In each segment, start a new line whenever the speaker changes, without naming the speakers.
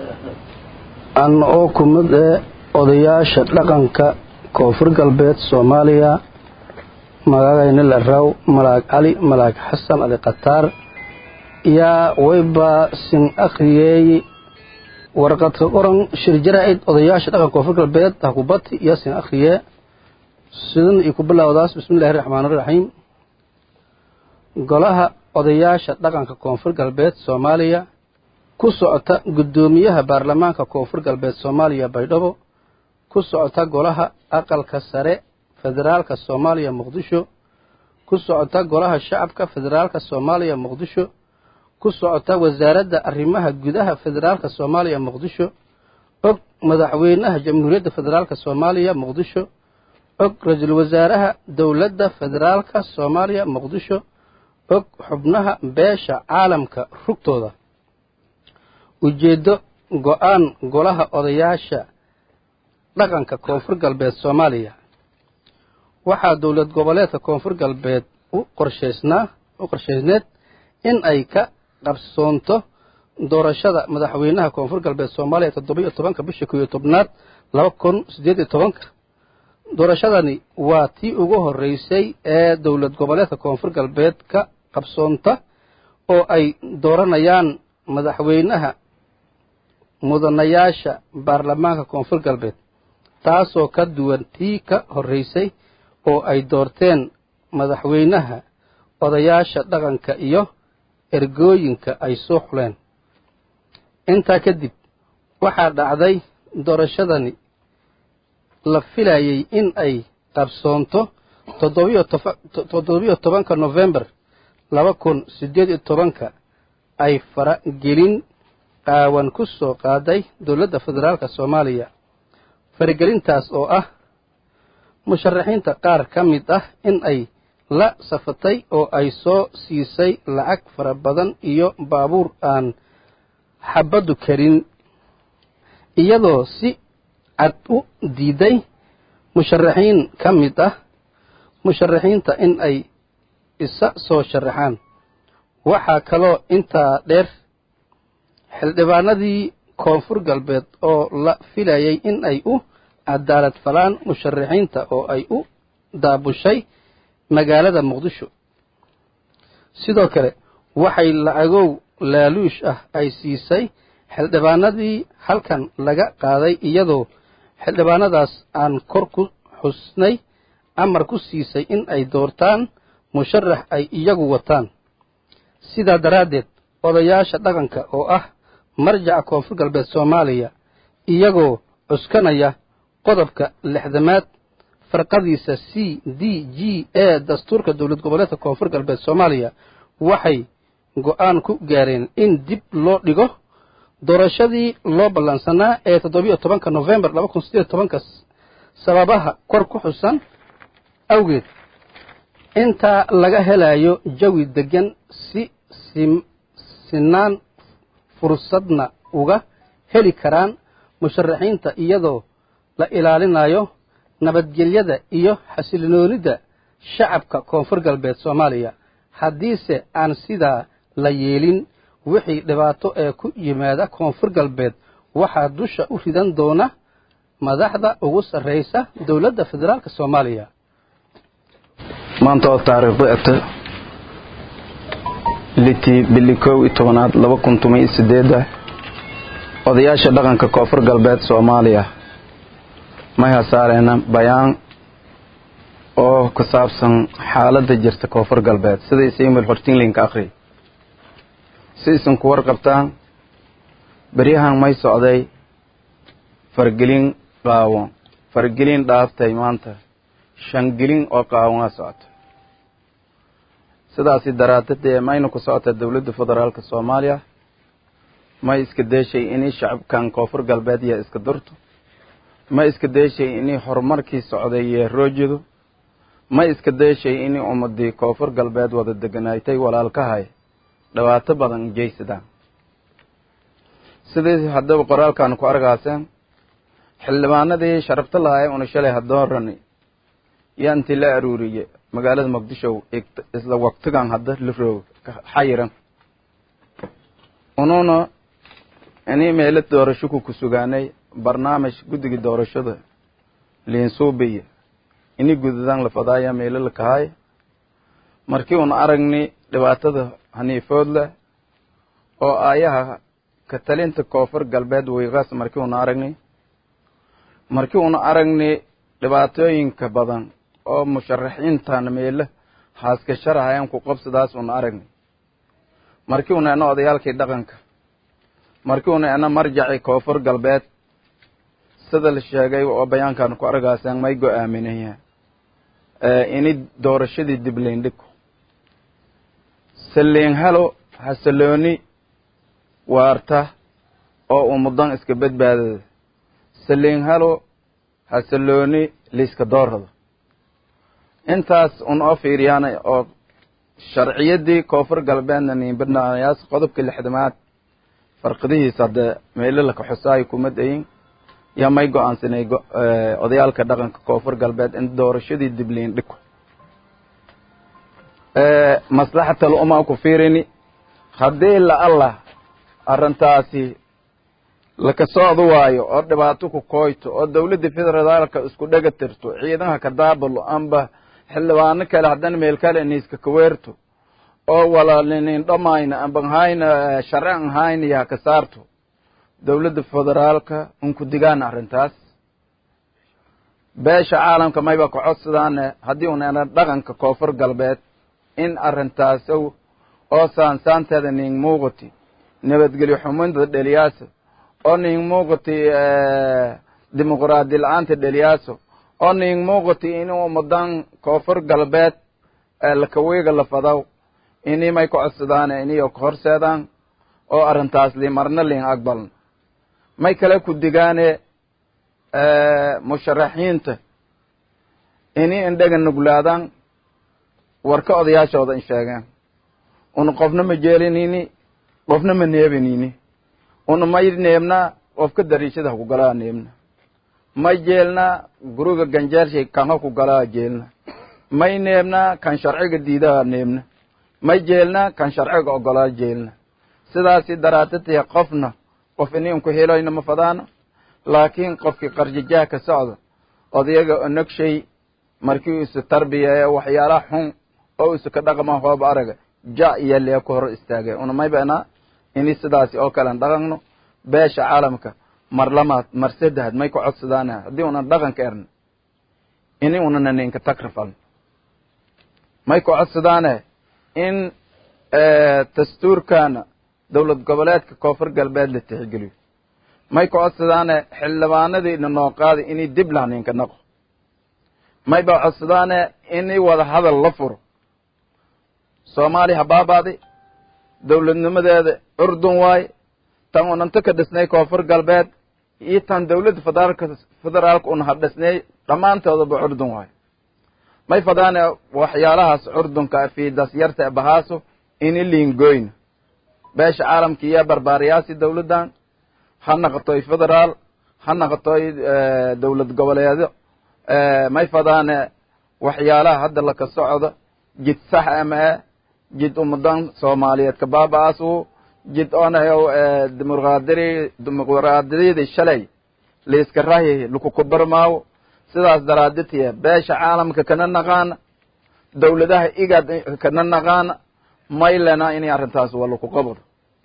an oo ku mid ee odayaasha dhaqanka koonfur galbeed soomaaliya magacayna la raw malaag cali malaag xasan ali khataar yaa wayba sin akhriyey warqadka qoran shir jaraa'id odayaasha dhaqanka koonfur galbeed hakubati yaa sin akhriyee sidan iyo ku bilowdaas bismillahi raxmaan iraxiim golaha odayaasha dhaqanka koonfur galbeed soomaaliya ku socota guddoomiyaha baarlamaanka koonfur galbeed soomaaliya baydhabo ku socota golaha aqalka sare federaalka soomaaliya muqdisho ku socota golaha shacabka federaalka soomaaliya muqdisho ku socota wasaaradda arrimaha gudaha federaalka soomaaliya muqdisho og madaxweynaha jamhuuriyadda federaalka soomaaliya muqdisho og ra-iisul wasaaraha dowladda federaalka soomaaliya muqdisho og xubnaha beesha caalamka rugtooda ujeeddo go-aan golaha odayaasha dhaqanka koonfur galbeed soomaaliya waxaa dowlad goboleedka koonfur galbeed u qorshaysnaa u qorshaysneed in ay ka qabsoonto doorashada madaxweynaha koonfur galbeed soomaaliya toddoba-iyo tobanka bisha kow iyo tobnaad laba kun siddeed iyo tobanka doorashadani waa tii ugu horreysay ee dowlad goboleedka koonfur galbeed ka qabsoonta oo ay dooranayaan madaxweynaha mudanayaasha baarlamaanka koonfur galbeed taasoo ka duwan tii ka horreysay oo ay doorteen madaxweynaha odayaasha dhaqanka iyo ergooyinka ay soo xuleen intaa kadib waxaa dhacday doorashadani la filayey in ay qabsoonto toddobiyo tobanka nofembar laba kun siddeed iyo tobanka ay faragelin qaawan ku soo qaaday dowladda federaalka soomaaliya faragelintaas oo ah musharaxiinta qaar ka mid ah in ay la safatay oo ay soo siisay lacag fara badan iyo baabuur aan xabaddu karin iyadoo si cad u diiday musharaxiin ka mid ah musharaxiinta in ay isa soo sharaxaan waxaa kaloo intaa dheer xildhibaanadii koonfur galbeed oo la filayay in ay u cadaalad falaan musharaxiinta oo ay u daabushay magaalada muqdisho sidoo kale waxay lacagow laaluush ah ay siisay xildhibaanadii halkan laga qaaday iyadoo xildhibaanadaas aan kor ku xusnay amar ku siisay in ay doortaan musharax ay iyagu wataan sidaa daraaddeed odayaasha dhaqanka oo ah marjaca koonfur galbeed soomaaliya iyagoo cuskanaya qodobka lixdamaad farqadiisa c d g ee dastuurka dowlad goboleedka koonfur galbeed soomaaliya waxay go'aan ku gaareen in dib loo dhigo doorashadii loo ballansanaa ee toddobiyo tobanka nofembar laba kun siddeed tobanka sababaha kor ku xusan awgeed intaa laga helayo jawi deggan si sinaan fursadna uga heli karaan musharaxiinta iyadoo la ilaalinayo nabadgelyada iyo xasilloonida shacabka koonfur galbeed soomaaliya haddiise aan sidaa la yeelin wixii dhibaato ee ku yimaada koonfur galbeed waxaa dusha u ridan doona madaxda ugu sarraysa dowladda federaalk soomaaliya
maanta oo taariikhdu eta litii bili kow iyo tobanaad laba kun toban iyo sideeda odayaasha dhaqanka koonfur galbeed soomaaliya may hasaareena bayaan oo ku saabsan xaaladda jirta koonfur galbeed sida isiimil hortinlinka akhri si isan ku warqabtaan beryahan may socday fargelin qaawan fargelin dhaaftay maanta shangelin oo qaawana socota sidaasi daraadadee mayna ku socota dowladda federaalka soomaaliya may iska deeshay inay shacabkan koonfur galbeed iyo iska durto ma iska deeshay inay horumarkii socday iyo roojido ma iska deeshay inay ummadii koonfur galbeed wada deganaaytay walaalkahay dhibaato badan jeysadaan sidii haddaba qoraalkan ku argaaseen xildhibaanadii sharafta lahaa ee una shalay hadoorani yaa intii la aruuriye magaalada muqdisho isla waktigan hadda la roog xayiran ununa inii meelo doorasho ku ku sugaanay barnaamij guddiga doorashada liinsuubiya ini gududan la fadaaya meelo la kahay markii una aragni dhibaatada haniifood leh oo aayaha ka talinta koonfur galbeed weyqaas markii una aragni markii una aragni dhibaatooyinka badan oo musharaxiintan meelo haaska sharahayan ku qabsadaas una aragni markii una ena odayaalkii dhaqanka markii una ena marjaci koonfur galbeed sida la sheegay oo bayaankan ku argaaseen may go-aaminaya ini doorashadii dibleindhiko saliin halo hasalooni waarta oo uu mudan iska badbaadada saliin halo hasalooni liiska doorada intaas un oo fiiriyaan oo sharciyadii koonfur galbeedna niinbadnayaas qodobka lixdamaad farqadihiisa hadde meelo laka xusaayo kuma dayin yaa may go-aansanay odayaalka dhaqanka koonfur galbeed in doorashadii dibliin dhiko maslaxatal umaa ku fiirini haddii la allah arrintaasi laka socdo waayo oo dhibaato ku kooyto oo dawladda federaalka isku dhega tirto ciidanha ka daabalo amba xildhibaano kale haddana meel kale niiska kaweerto oo walaalinin dhamayna amban hayna sharci hayna yaa ka saarto dawladda federaalka unku digaana arrintaas beesha caalamka mayba ka codsadaane haddii unana dhaqanka koonfur galbeed in arrintaasow oo saansaanteeda ning muuqati nabadgelyo xuminta dheliyaasa oo ning muuqati dimuqraadi la-aanta dheliyaasa oo ning muuqati inuu mudan koonfur galbeed lakawiiga la fadaw ini may ka codsadaane iniyo ka horseedaan oo arrintaas li marna liin aqbalna may kale ku digaane musharaxiinta ini indhaga nuglaadaan warka odayaashooda in sheegeen una qofna ma jeelinini qofna ma neebinini una may neebnaa qofka dariishada ha ku galaa neebna may jeelnaa guriga ganjeelshay kan ha ku galaa jeelna may neebnaa kan sharciga diidaha neebna may jeelnaa kan sharciga ogolaa jeelna sidaasi daraadatiya qofna qof ini unku heloyna ma fadaana laakiin qofkii qarjajaha ka socda odayaga onogshay markii isu tarbiyeeye waxyaalaha xun oo isu ka dhaqma hooba araga ja iyo lee ku hor istaagay una may beenaa ini sidaasi oo kalean dhaqanno beesha caalamka mar lamaad mar saddexaad may ka codsadaana haddii unan dhaqanka erna ini unana ninka takrifalno may ka codsadaane in dastuurkana dowlad goboleedka koonfur galbeed la tixgeliyo may ka codsadaane xildhibaanadiina noo qaaday inay dib lahninka naqo may ba codsadaane inay wada hadal la furo soomaaliya habaabaadi dowladnimadeeda urdun waaye tan unanta ka dhisnay koonfur galbeed iyo tan dowladda federaalka federaalka una ha dhisnay dhammaantoodaba urdun waaye may fadaane waxyaalahaas curdunka fiidas yarta bahaaso ini liingoyna beesha caalamka iyo barbaariyaasi dawladdan ha naqotoy federaal ha naqotoy dowlad goboleedyo may fadaane waxyaalaha hadda laka socdo jid sax ama e jid ummadan soomaaliyeed ka baaba-aasu jid onayo dimuqraadiri dimuqraadiyadii shalay liiska rahi lakukubarmaawo sidaas daraaditiya beesha caalamka kana naqaana dawladaha igad kana naqaana maylena inay arrintaas waa laku qabado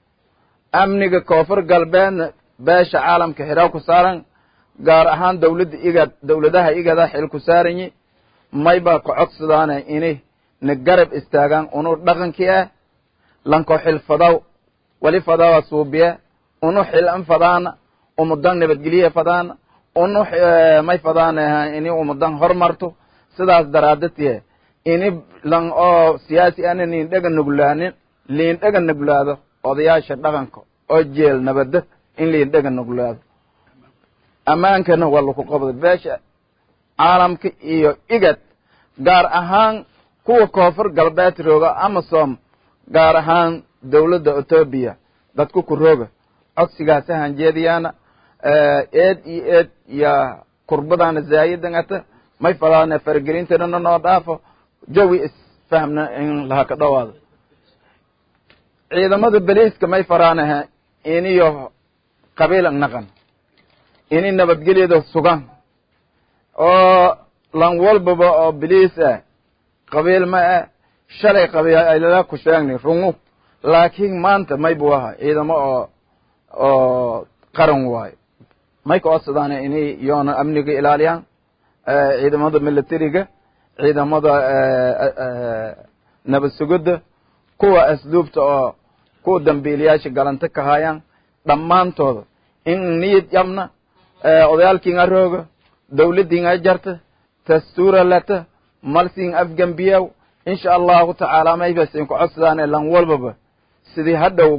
amniga koonfur galbeedna beesha caalamka xidhaa ku saaran gaar ahaan dawladda igad dawladaha igada xil ku saaranyi may baa ka codsadaane inay na garab istaagaan unu dhaqankii ah lanko xil fadaw wali fadawa suubiye unu xil an fadaana umudan nabadgelye fadaana unu may fadaana ini umudan hormarto sidaas daraadatiye ini lan oo siyaasi ana niin dhaga nuglaanin liin dhaga nuglaado odayaasha dhaqanka oo jeel nabada in liin dhaga nuglaado ammaankana waa laku qabda beesha caalamka iyo igad gaar ahaan kuwa koonfur galbeed rooga amasom gaar ahaan dawladda etoobiya dadku ku rooga codsigaasa hanjeediyaana eed iyo eed iyo kurbadaana zaayidangata may falaana faragelintanana noo dhaafo jawi isfahmna in laha ka dhowaado ciidamada beliiska may faraanaha iniyo qabiil ang naqan ini nabadgelyada sugan oo lan walbaba oo biliis ah qabiil ma ah shalay qabiilala ku sheegni rungu laakiin maanta may buu aha ciidamo oo oo qaran waayo may ka codsadaan inay yoona amniga ilaaliyaan ciidamada militariga ciidamada nabad sugidda kuwa asluubta oo kuwa dambiilayaasha galanta ka hayaan dhammaantooda in niyad yabna odayaalkiinga rooga dawladdiinga jarta dastuura lata malsiin afgambiyaw insha allahu tacaala maybasin ku codsadaan lan walbaba sidii hadhow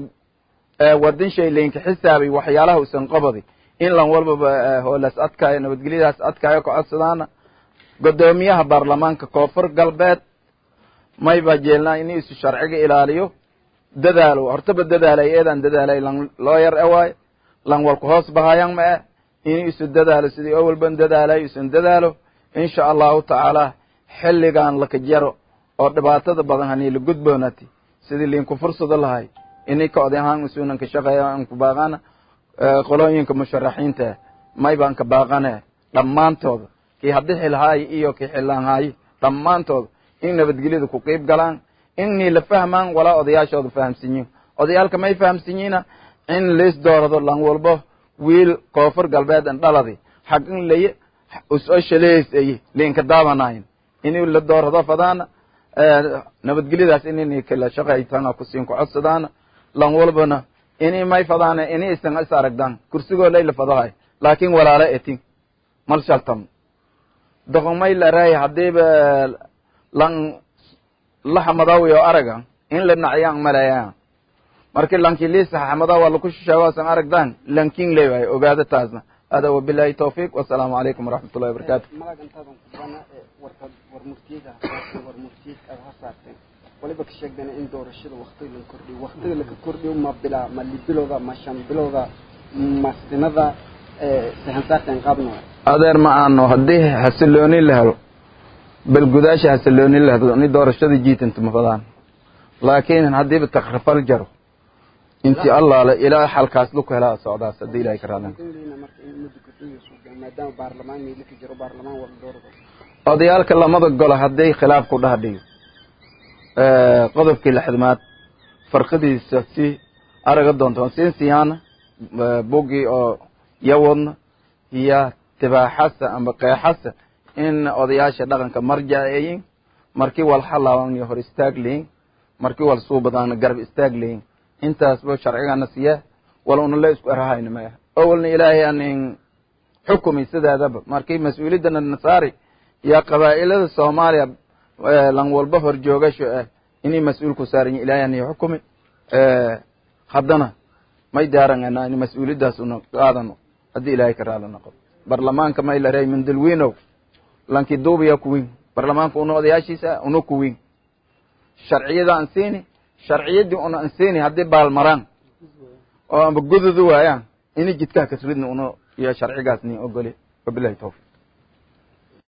wadin shay laynka xisaabay waxyaalaha usan qabadi in lan walbaba hoolas adkaayo nabadgelyadaas adkaayo ka codsadaana guddoomiyaha baarlamaanka koonfur galbeed may baa jeelnaa in isu sharciga ilaaliyo dadaalo hortaba dadaalay eedaan dadaalay lan looyar awaayo lan walku hoos bahayang ma eh in isu dadaalo sidii owalban dadaalay isun dadaalo insha allahu tacaala xilligan laka jaro oo dhibaatada badan hanii la gudboonati sidii liinku fursado lahay inay ka odayahaan isunan ka shaqeeya aan ku baaqana qolooyinka musharaxiinta may baan ka baaqane dhammaantooda kii haddi xilhaayo iyo kii xillaanhaayo dhammaantooda in nabadgelyada ku qiib galaan innii la fahmaan walaa odayaashooda fahamsinyin odayaalka may fahamsinyiina in liis doorado lan walbo wiil koonfur galbeed an dhaladi xag in laye usoo shaleys aye liinka daabanayn inii la doorado fadaana nabadgelyadaas inini kala shaqaytana kusiin ku codsadaana lan walbana ini may fadaana ini isan is aragdaan kursigoo layla fadahay laakin walaala etin mal shaltam doqomay laray hadiiba lan laxamadawiyo araga in la nacyaan malaya marki lanki liisa xamada waa laku shisheegoosan aragdaan lankin leewahay ogaada taasna hada wabilahi tawfiiq wasalaamu calaykum waraxmat ullahi wabarakaatu
malag intaadan ku bana warkad war murtiyada hasaartay war murtiyad aad hasaarteen waliba ka sheegdana in doorashada waktiga la kordhiyo waktiga laka kordhiyo ma bilaa ma libilowda ma shan bilowda ma sinada sahansaarteen qaabna
adeer ma aano haddii xasilooni la helo bal gudaasha xasilooni la helo ni doorashada jiitanta ma fadaan laakiin haddiiba takrifal jaro intii allaale ilaa xalkaas luku helaa socdaas haddii ilahay ka raadan
marka in muddo kordhiyo suuga maadaama baarlamaan meelika jiro baarlamaan wala doorado
odayaalka lamada golo hadday khilaaf ku dhahdhiyo qodobkii lixdamaad farqadiisa si araga doonto siin siyaana buggii oo yawadna iyo tibaaxasa amba qeexasa in odayaasha dhaqanka marjaceeyin markii wal halaaban iyo hor istaag leyin markii wal suubadaana garab istaag leyin intaasba sharcigana siya wal una la isku erahayna maya awalna ilaahay anin xukumi sideedaba markii mas-uuliyadana nasaari iyo qabaa'ilada soomaaliya lan walba hor joogasho ah inay mas-uul ku saaran yihin ilaahay ani xukumi haddana may daarangana in mas-uuliyaddaas una qaadano haddii ilaahay ka raali noqo barlamaanka may la reey mindalwiinow lanki duubiya kuwin barlamaanka una odayaashiisa una kuwin sharciyada aan siini sharciyadii una aan siini haddii baalmaraan oo amba gududu waayaan ini jidkaha kasridna una iyo sharcigaas ni ogoli wabilahi tawfiq